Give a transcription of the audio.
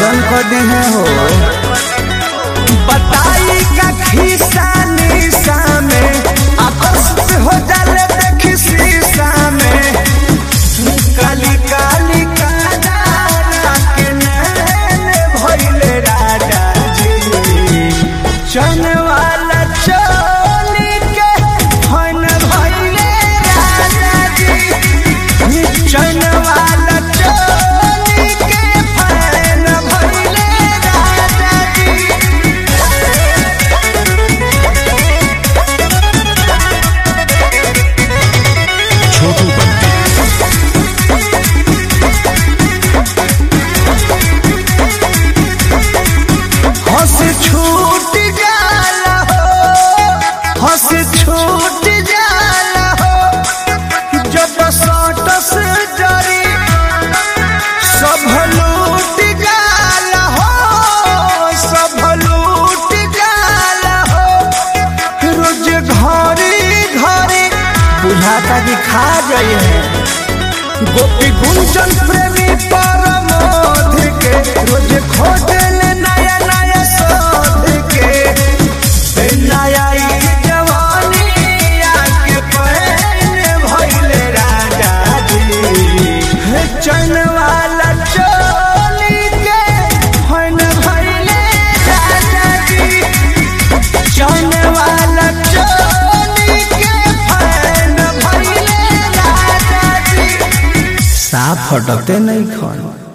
गजन कर दे हैं हो बताई का खिस्सा निशा में आकर्षित हो जाले देखी शीशा में काली काली काला के नैन भइले राजा जी चन वाला चोली के फन भइले राजा जी चन वाला चोली के फन भइले राजा जी छोटू बंटी हंस छूट जाला हो हंस छूट जाला हो जब सटस जरी सब लूट जाला हो सब लूट जाला हो रोज घरी घरी बुझाता कि खा जाइए गोपी गुंजन प्रेमी परमोध के रोज खोजल नया नया शोध के ए नया ई जवानी आके पहने भइले राजा जी हे चन वाला चोली के फन भइले राजा जी चन वाला चोली के फन भइले राजा जी साफ फटकते नहीं खन